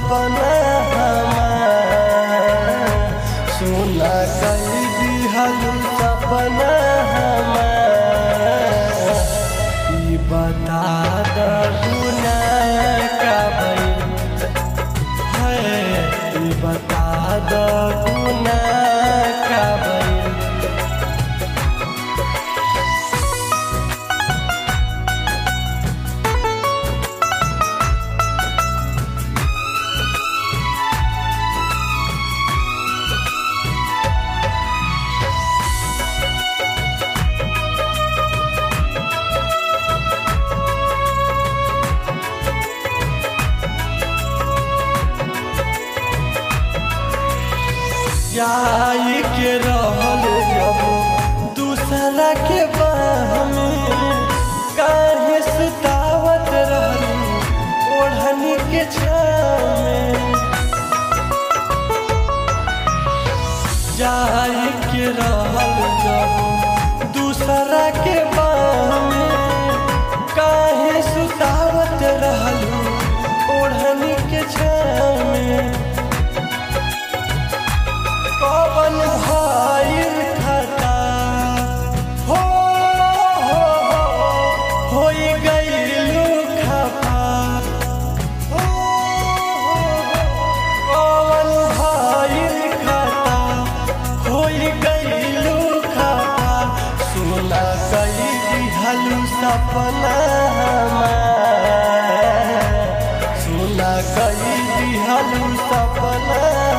सपना हमार सुना कई दिहलू सपना हमार ई बता द गुना का भइल है ई बता द गुना का भइल जाई के रहल जब दूसरा के बाह में काहे सुतावत रहलू ओढ़नी के छाव में जाई के रहल जब दूसरा के बाह में काहे सुतावत रहलू ओढ़नी के छाव में पवन भाइल खता हो हो होई गइलू खपा हो पवन भाइल खता होई गइलू खपा सुना कई दिहलू सपना हमार सुना कई दिहलू सपना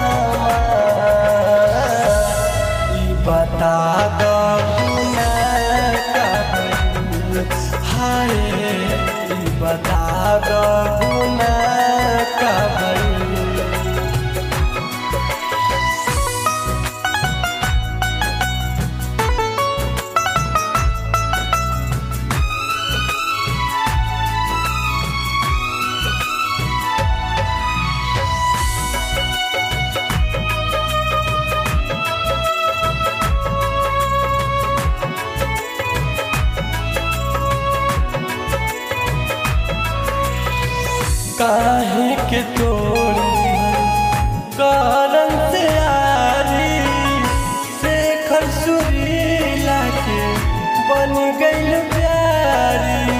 हमार ई बता द गुना का भइल हाय ई बता द गुना का भइल काहे के तोड़ कारण से आरी शेखर सुरीला के बन गइल प्यारी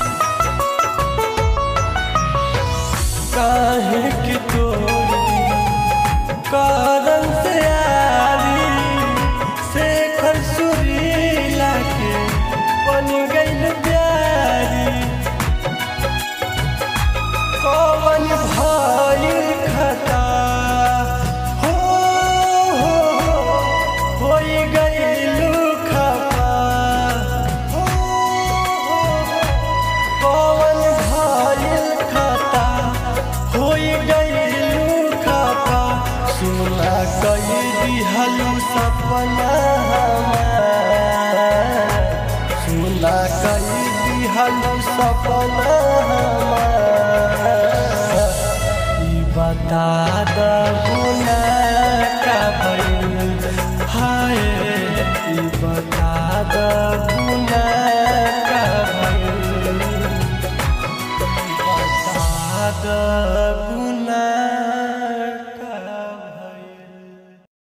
काहे के तोड़ कारण से आरी शेखर सुरीला के बन गइल प्यारी कवन भाइल खता हो हो हो होई गइलू खपा हो हो कवन भाइल खता होई गइलू खपा सुना कई दिहलू सपना हमार सुना कई दिहलू सपना हमार ई बता द गुना का भइल हाय ई बता द गुना